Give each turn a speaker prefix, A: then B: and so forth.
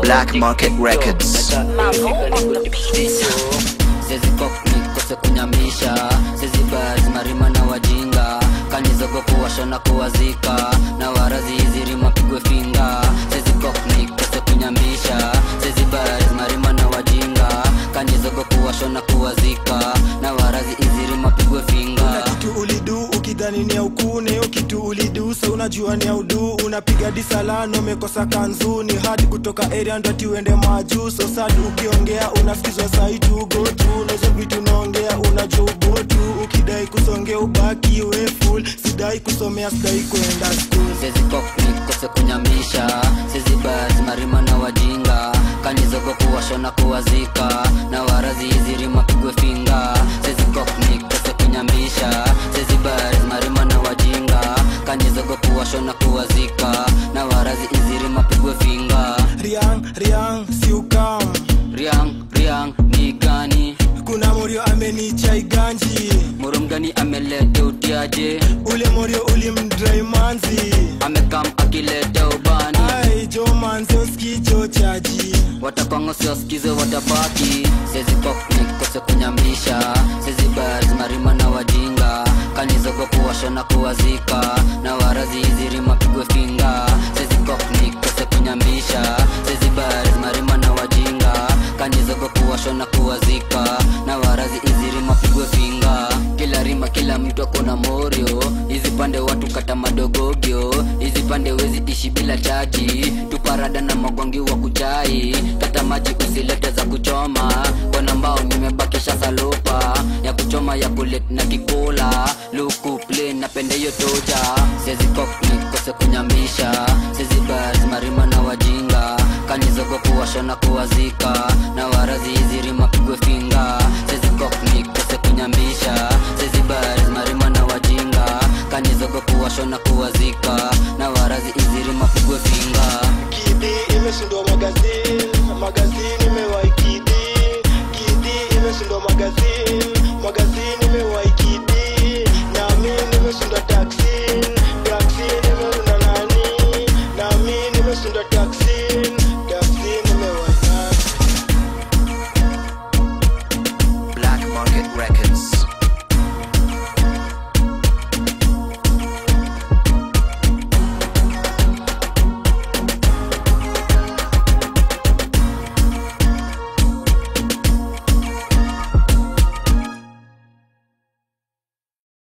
A: Black Market Records.
B: sezi nikose kunyamisha sezi baz marima na wajinga kanizogo kuwasha na kuwazika na warazi hizi rima pigwe finga sezi nikose kunyamisha sezi baz marima na wajinga kanizogo kuwasha na kuwazika na warazi hizi rima pigwe finga
C: kitu ulidu ukidhani ni ya ukune hiyo kitu ulidu sa unajua ni ya udu unapiga disalano umekosa kanzuni hadi kutoka area ndo ati uende majuu so sad ukiongea unafikizwa saitu gotu nazo vitu unaongea unajua ubotu ukidai kusongea ubaki we full sidai kusomea sidai kwenda school
B: sezi nikose kunyamisha sezi baz marima na wajinga kanizogo kuwasha na kuwazika na warazi hizi rima pigwe finga sezi nikose kunyamisha sezi baz marima na wajinga kanizogo kuwasha na kuwazika na warazi hizi rima pigwe finga
C: riang riang siukam
B: riang riang ni gani
C: kuna morio amenichai ganji
B: murumgani amelete utiaje
C: ule morio ulimdrai manzi
B: amekam akilete ubani
C: ai jo manzi uskicho chaji
B: watakongo siwasikize watabaki sezi nikose kunyamisha sezi baz marima na wajinga kanizogo kuwasha na kuwazika na warazi hizi rima pigwe finga sezi nikose kunyamisha sezi baz marima na wajinga kanizogo kuwasha na kuwazika na warazi hizi rima pigwe finga kila rima kila mtu akona morio hizi pande watu kata madogogyo hizi pande wezi ishi bila chaji tuparada na magwangi wa kuchai kata maji usilete za kuchoma kona mbao nimebakisha salupa ya kuchoma ya kulet na kikola luku plain napende hiyo toja sezi nikose kunyamisha sezi baz marima na wajinga kanizogo kuwasha na kuwazi